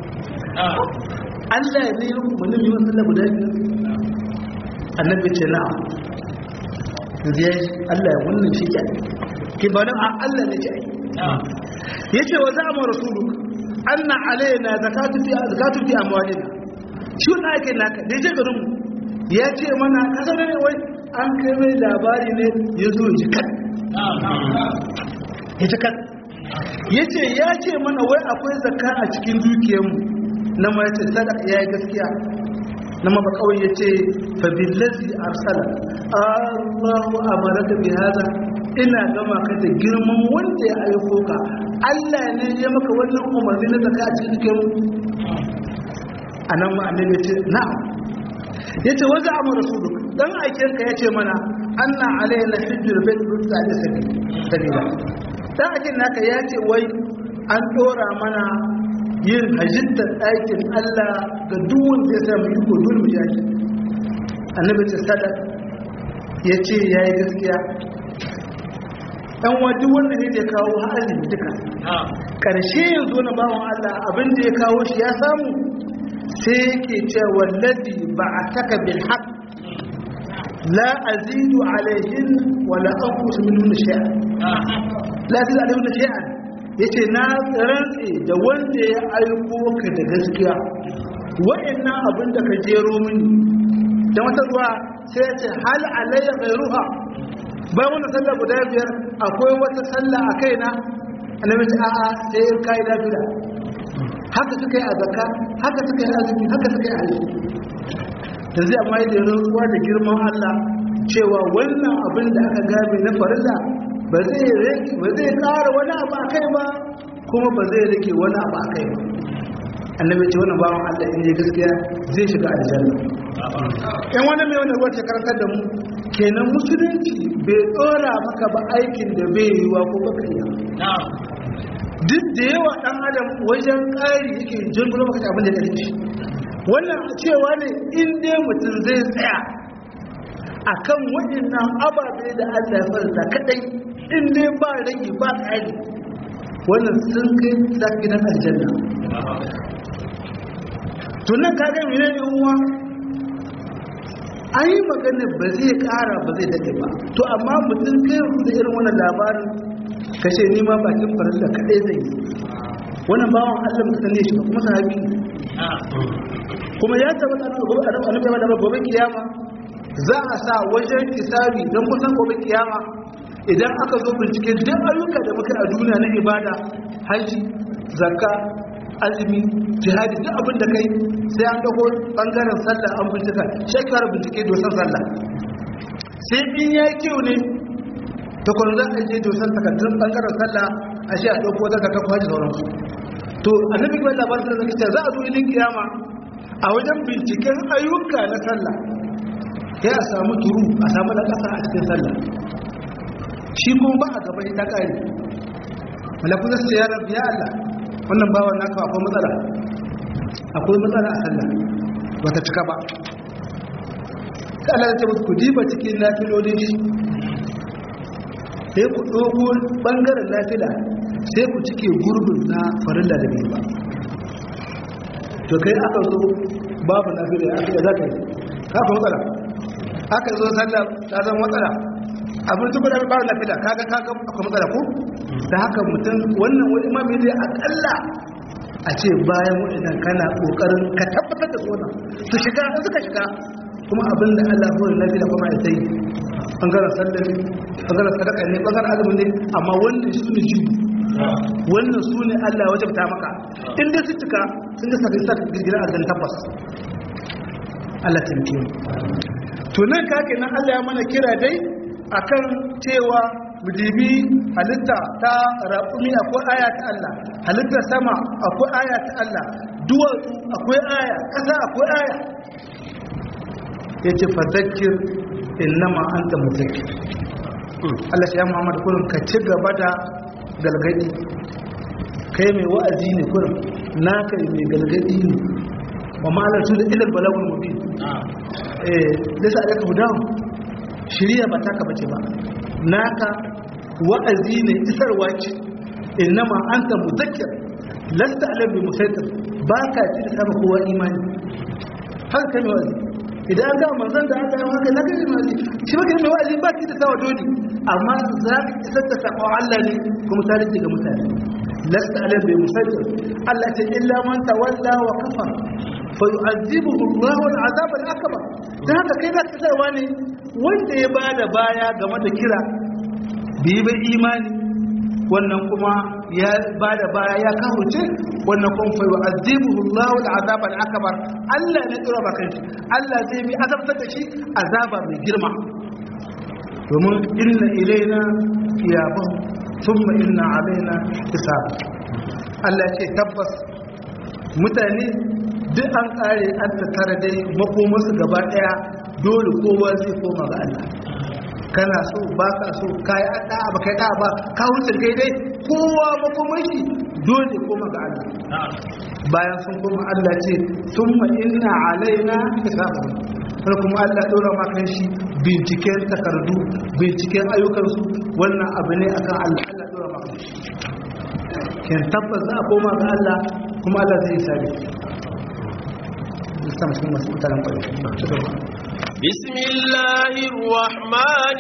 Allah ne ya umarni bi wannan sallah guda biyar annabi ce na'am zai Allah ya wannan shi ke ki ba nan Allah ne ce yace wa za'ama rasuluk anna alaina zakatu fi zakatu fi amwalina shi wannan ake naka da je garin mu ya ce mana kasa ne wai an kai mai labari ne ya zo ji kan ya ji kan ya ce ya ce mana wai akwai zakka a cikin dukiyarmu na ma ya ce sadaka ya yi gaskiya na maba kawai ya ce fabillazi arsala allahu amaraka bi hada ina gama ka da girman wanda ya aiko ka allah ne ya maka wannan umarni na zaka a cikin dukiyarmu a nan ma annabi ce na'am ya ce wajen amur rasuluk dan aikinka ya ce mana anna alayna hijjul bait rusa da sabila dan aikin naka ya ce wai an dora mana yin hajjittar ɗakin Allah ga duk wanda ya samu iko dole mu yaki annabi ce sadaq ya ce ya yi gaskiya ɗan wajen wannan ne da kawo halin duka ƙarshe yanzu na bawan Allah abin da ya kawo shi ya samu sai yake ce wallazi ba a taka bil haq la azidu alaihin wala anqus minhu shay'a la azidu alaihin shay'a yace na rantse da wanda ya aiko ka da gaskiya wa'annan abin da ka jero mini da wata ruwa sai ya ce hal alayya ghayruha bayan wannan sallah guda biyar akwai wata sallah a kaina annabi ce a'a sai in kai lafiya haka suka yi a zakka haka suka yi azumi haka suka yi hajji da zai amma da rantsuwa da girman Allah cewa wannan abin da aka game na farilla ba zai rage ba zai ƙara wani abu a kai ba kuma ba zai rage wani abu a kai ba annabi ce wannan bawan Allah in yi gaskiya zai shiga aljanna in wani mai wani wata karantar da mu kenan musulunci bai tsora maka ba aikin da bai yiwa ko baka yi duk da yawa ɗan adam wajen ƙari yake jirgin maka abin da ya shi wannan cewa ne in dai mutum zai tsaya a kan waɗannan ababe da allah ya farta kaɗai in dai ba rage ba ƙari wannan sun kai zafi na aljanna tunan ka ga mene ne uwa an yi magana ba zai kara ba zai daɗe ba to amma mutum kai da irin wannan labarin kashe nima bakin farilla kaɗai zai yi wannan bawan allah mutum ne shi kuma sahabi kuma ya tabbata na gobe annabi ya da gobe kiyama za a sa wajen hisabi don kusan gobe kiyama idan aka zo bincike duk ayyuka da muka a duniya na ibada haji zakka azumi jihadi duk abin da kai sai an dago bangaren sallah an bincika shekarar bincike dosan sallah sai in ya yi kyau ne ta kwanu za a je dosan takardun bangaren sallah a shi a ɗauko zaka kafa haji sauransu to annabi kuma labarin da zaka ce za a zo ilin kiyama a wajen binciken ayyuka na sallah ya a samu turu a samu na ƙasa a cikin sallah shi kuma ba a gaba ta ƙari malaku za su ce ya rabbi ya Allah wannan bawan naka akwai matsala akwai matsala a sallah ba ta cika ba ka Allah ya ce musu ku diba cikin nafilolin shi sai ku ɗogo ɓangaren nafila sai ku cike gurbin na farilla da bai ba to kai aka zo babu nafila ya aka za ka yi haka matsala aka zo sallah ta zama matsala abin duk da babu nafila kaga kaga akwai matsala ko da haka mutum wannan wani imami dai akalla a ce bayan waɗannan kana ƙoƙarin ka tabbatar da tsoron su shiga in suka shiga kuma abin da Allah ya hori nafila kuma ya sai bangaren sallar bangaren sadaka ne bangaren azumin ne amma wannan su ne jibu wannan su ne Allah wajen ta maka in dai su cika sun ga sakai sa girgira a gan tabbas Allah ta mutu to nan kake nan Allah ya mana kira dai akan cewa mudibi halitta ta raƙumi akwai aya ta Allah halitta sama akwai aya ta Allah duwatsu akwai aya ƙasa akwai aya yace fadhakkir innama anta muzakkir Allah ya Muhammad kullum ka ci gaba da galgadi kai mai wa'azi ne kullum naka mai galgadi ne wa ma'alar su da ilal balagul mubin eh lissa alaka hudahu shiriya ba taka bace ba naka wa'azi ne isarwa ce innama anta muzakkir lasta alam bi musaitir baka ci da sama kowa imani haka kai mai wa'azi idan an gama manzon da aka yi haka na kai mai wa'azi shi ba kai mai wa'azi ba ki da sawa dole amma za ka isar da sakon Allah ne kuma ta rike ga mutane lasta alam bi musaitir Allah ce illa man tawalla wa kafar fa yu'azzibuhu Allah al-azab al-akbar dan haka kai za ka tsarwa ne wanda ya bada baya game da kira bai bai imani wannan kuma ya bada baya ya kahuce wannan kuma fa yu'azzibuhu Allahu al-azab al-akbar Allah ne tsira bakan shi Allah zai bi azabtar da shi azaba mai girma domin inna ilaina iyabahum thumma inna alaina hisab Allah ce tabbas mutane duk an kare an tattara dai makomarsu gaba daya dole kowa zai koma ga Allah kana so ba ka so kai ada ba kai da ba ka wuce kai dai kowa makomar shi dole koma ga Allah bayan sun koma Allah ce thumma inna alaina hisabu sai kuma Allah dora maka shi binciken takardu binciken ayyukansu wannan abu ne akan Allah Allah dora maka shi ken tabbas za a koma ga Allah kuma Allah zai sabi بسم الله الرحمن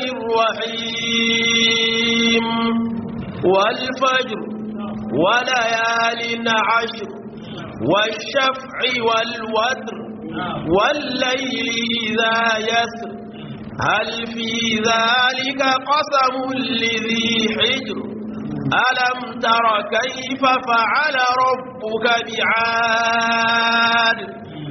الرحيم والفجر وليال عشر والشفع والوتر والليل إذا يسر هل في ذلك قسم لذي حجر ألم تر كيف فعل ربك بعاد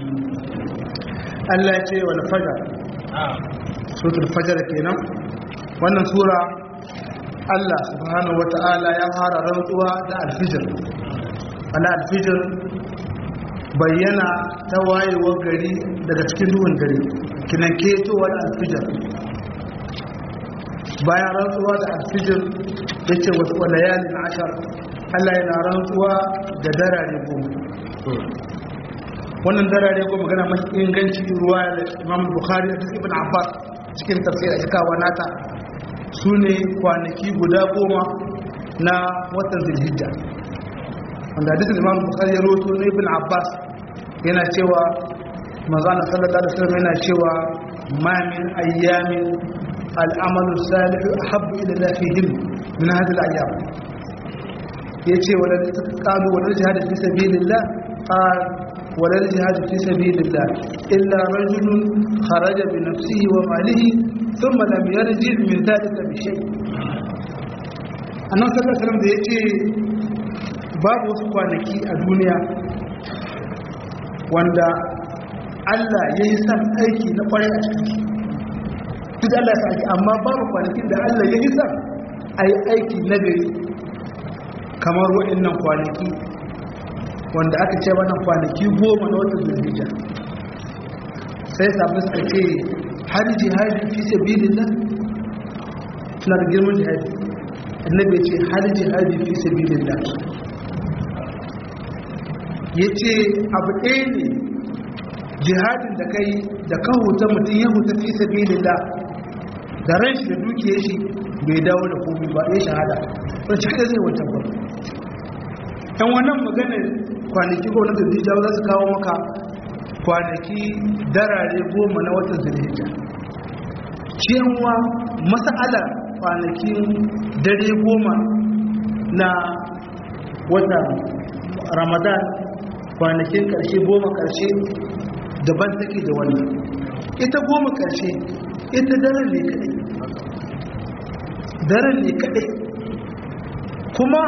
Allah ya ce wal fajar suratul fajar kenan wannan sura Allah subhanahu wata'ala ya fara rantsuwa da alfijir ala alfijir bayyana ta wayewar gari daga cikin duhun dare kinan ketowar alfijir bayan rantsuwa da alfijir ya ce wasu walayalin ashar Allah yana rantsuwa da darare goma wannan darare ko magana mafi inganci ruwa da imam bukhari da ibn abbas cikin tafsir a kawo nata su ne kwanaki guda goma na watan zulhijja wanda hadisin imam bukhari ya roto na ibn abbas yana cewa manzana sallallahu alaihi wasallam yana cewa ma min ayyamin al'amalu salihu ahabbu ila Allah fihim min hadhihi al-ayyam yace wala qalu wala jihad fi sabilillah qal wala jihad fi sabilillah illa rajulun kharaja bi nafsihi wa malihi thumma lam yarji min dhalika bi shay annabi sallallahu alaihi wasallam da yace babu wasu kwanaki a duniya wanda Allah ya yi san aiki na kwarai a ciki duk Allah ya aiki amma babu kwanakin da Allah ya yi san a yi aiki na gari kamar waɗannan kwanaki wanda aka ce wannan kwanaki goma na watan zulhijja sai sabu suka ce har jihadi fi sabilillah suna da girman jihadi annabi ya ce har jihadi fi sabilillah ya ce abu ɗaya ne jihadin da kai da kan huta mutum ya huta fi sabilillah da ran shi da dukiyar shi bai dawo da komai ba ya shahada don shi kada zai wancan ba ɗan wannan maganar kwanaki gwamnati da jawo za su kawo maka kwanaki darare goma na watan zulhijja cewa masa'alar kwanakin dare goma na watan ramadan kwanakin ƙarshe goma ƙarshe daban take da wannan ita goma ƙarshe ita daren ne kaɗai daren ne kaɗai kuma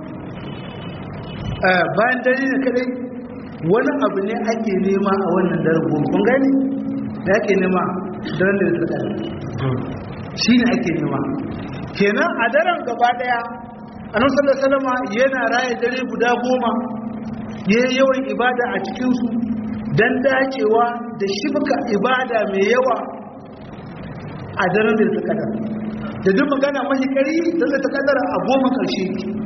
bayan dare ne kaɗai wani abu ne ake nema a wannan daren goma kun gani da ake nema daren da ta ɗari shi ne ake nema kenan a daren gaba ɗaya annabi sallallahu alaihi wasallam yana raye dare guda goma yayin yawan ibada a cikin su dan dacewa da shibka ibada mai yawa a daren da ta kadar da duk magana mashi kari dan da ta kadar a goma karshe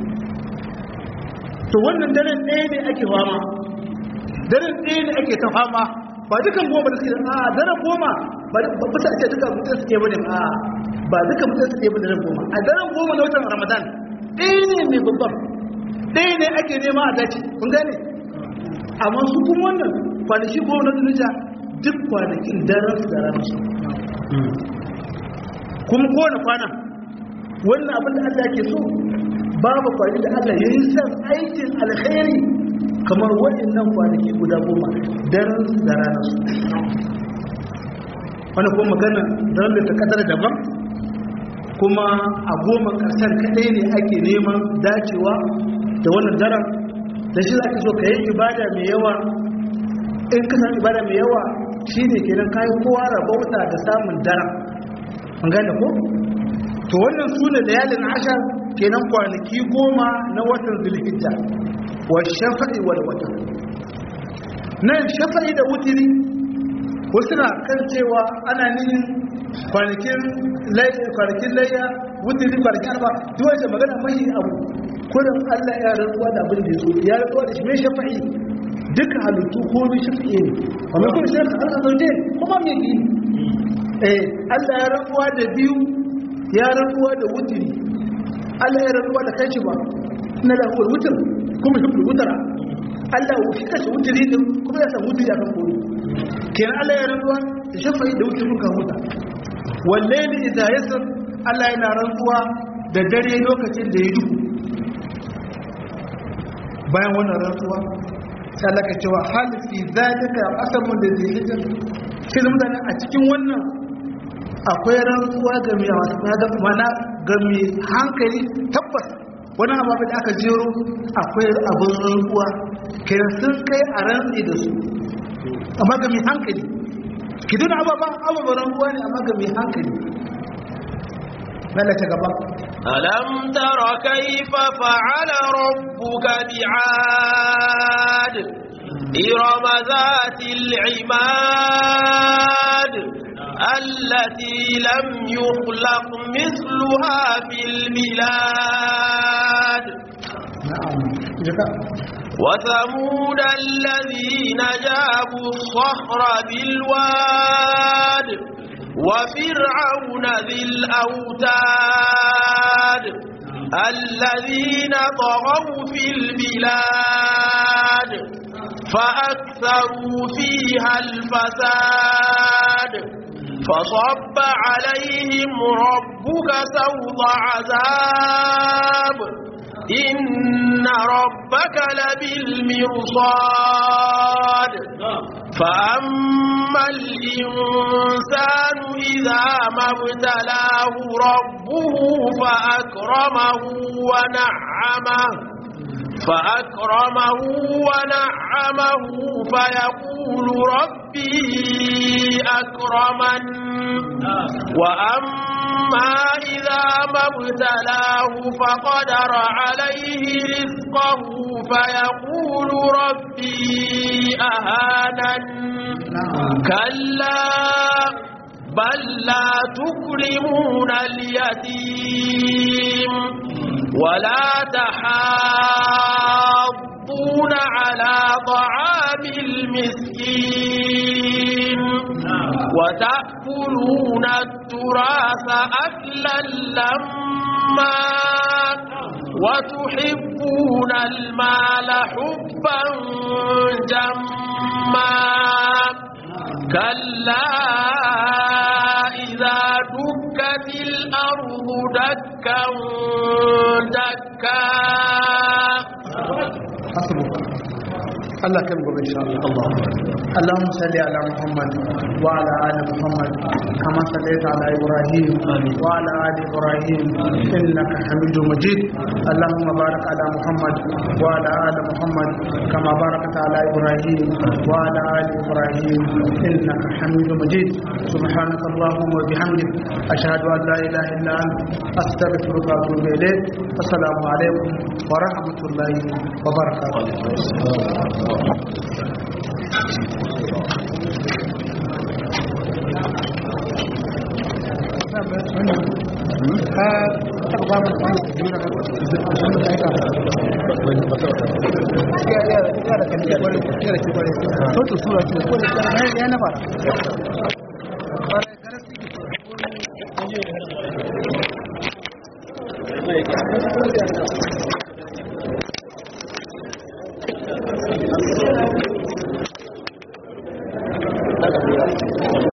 to wannan daren ɗaya ne ake fama daren ɗaya ne ake ta fama ba dukan goma da suke a daren goma ba ba ta ce duka mutum suke bane a ba duka mutum suke bane daren goma a daren goma na watan ramadan ɗaya ne mai babban ɗaya ne ake nema a dace kun gane amma su kuma wannan kwanaki goma na duniya duk kwanakin daren su da ranar su kuma kowane kwana wannan abin da Allah ke so babu kwanaki da Allah ya yi san aikin alkhairi kamar waɗannan kwanaki guda goma daren su da ranar su wani kuma magana daren da ta kadar daban kuma a goma ƙarshen kaɗai ne ake neman dacewa da wannan daren da shi za ka so ka yi ibada mai yawa in ka san ibada mai yawa shi ne kenan kayan kowa rabauta da samun daren an gane ko to wannan su ne da yalin ashar kenan kwanaki goma na watan zulhijja wa shafa'i wal watan nan shafa'i da wutiri wasu na kan cewa ana nihin kwanakin layya wutiri kwanakin arba duk wajen magana mahi abu kudin allah ya rantsuwa da abin da ya so ya rantsuwa da shi mai shafa'i duka halittu ko mai shafa'i ne a mai kuma shirin allah zaune kuma mai yi eh allah ya rantsuwa da biyu ya rantsuwa da wutiri allah ya rantsuwa da kanshi ba na da huwar wutar kuma shi wutara allah shi kashe wutiri din kuma ya san wutiri a kan kori kenan allah ya rantsuwa da shafa'i da wutirin kan huta wallahi idza yasr Allah yana rantsuwa da dare lokacin da ya duhu bayan wannan rantsuwa sai Allah ka cewa hal fi zalika asamun da zai hijir shi mutane a cikin wannan akwai rantsuwa ga mai wasu mana ga mai hankali tabbas wani ababen da aka jero akwai abin rantsuwa kenan sun kai a rantsi da su amma ga mai hankali ki duna ababen ababen rantsuwa ne amma ga mai hankali lalata gaba ألم تر كيف فعل ربك بعاد إرم ذات العماد التي لم يخلق مثلها في البلاد na'am jika وثمود الذين جابوا الصخر بالواد وفرعون ذي الأوتاد الذين طغوا في البلاد فأكثروا فيها الفساد فصب عليهم ربك سوط عذاب إن ربك لبالمرصاد فأما الإنسان إذا ما ابتلاه ربه فأكرمه ونعمه فأكرمه ونعمه فيقول ربي أكرمن وأما إذا ما ابتلاه فقدر عليه رزقه فيقول ربي أهانن كلا بل لا تكرمون اليتيم ولا تحاضون على طعام المسكين وتأكلون التراث أكلا لما وتحبون المال حبا جما كلا إذا دكت الأرض دكا دكا حسبك الله كم قبل إن شاء الله الله اللهم صل على محمد وعلى آل محمد كما صليت على إبراهيم وعلى آل إبراهيم إنك حميد مجيد اللهم بارك على محمد وعلى آل محمد كما باركت على إبراهيم وعلى آل إبراهيم إنك حميد مجيد سبحانك اللهم وبحمدك أشهد أن لا إله إلا أنت أستغفرك وأتوب إليك السلام عليكم ورحمة الله وبركاته Sautu sura ce, ko da ya na fara.